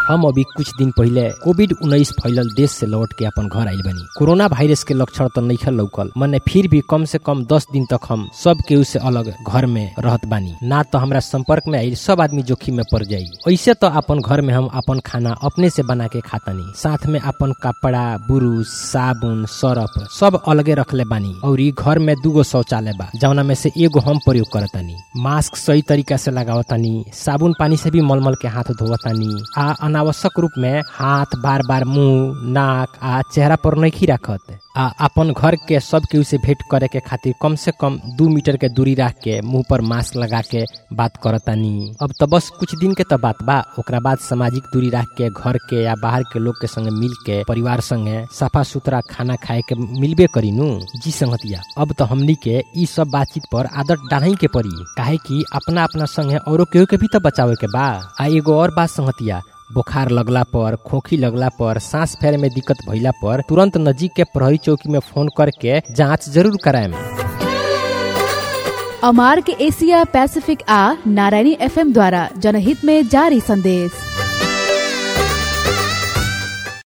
हम अभी कुछ दिन पहले कोविड उन्नीस फैलल देश से लौट के अपन घर आइल बनी कोरोना वायरस के लक्षण तो नहीं लौकल मने फिर भी कम से कम दस दिन तक हम सब केहू से अलग घर में रहत बानी ना तो हमरा संपर्क में आइल सब आदमी जोखिम में पड़ जाई ऐसे तो अपन घर में हम अपन खाना अपने से बना के खातानी साथ में अपन कपड़ा बुरुस साबुन सरफ सब अलगे रखले बानी और ई घर में दूगो शौचालय बा जौना में से एगो हम प्रयोग करतानी मास्क सही तरीका से लगावतानी साबुन पानी से भी मलमल के हाथ धोवतानी आ अनावश्यक रूप में हाथ बार बार मुंह नाक आ चेहरा पर नहीं रखत आ अपन घर के सब केहू से भेंट करे के खातिर कम से कम दू मीटर के दूरी रख के मुंह पर मास्क लगा के बात करतानी अब तो बस कुछ दिन के तो बात बा ओकरा बाद सामाजिक दूरी रख के घर के या बाहर के लोग के संगे मिल के परिवार संगे साफा सुथरा खाना खाए के मिलबे करी नु जी संगतिया अब तो हमनी के ई सब बातचीत पर आदत डालही के पड़ी काहे कि अपना अपना संगे औरो केहू के भी तो बचावे के बा आ एगो और बात संगतिया बुखार लगला पर खोखी लगला पर सांस फेरे में दिक्कत भइला पर तुरंत नजीक के प्रहरी चौकी में फोन करके जांच जरूर कराएम अमार्क एशिया पैसिफिक आ नारायणी एफएम द्वारा जनहित में जारी संदेश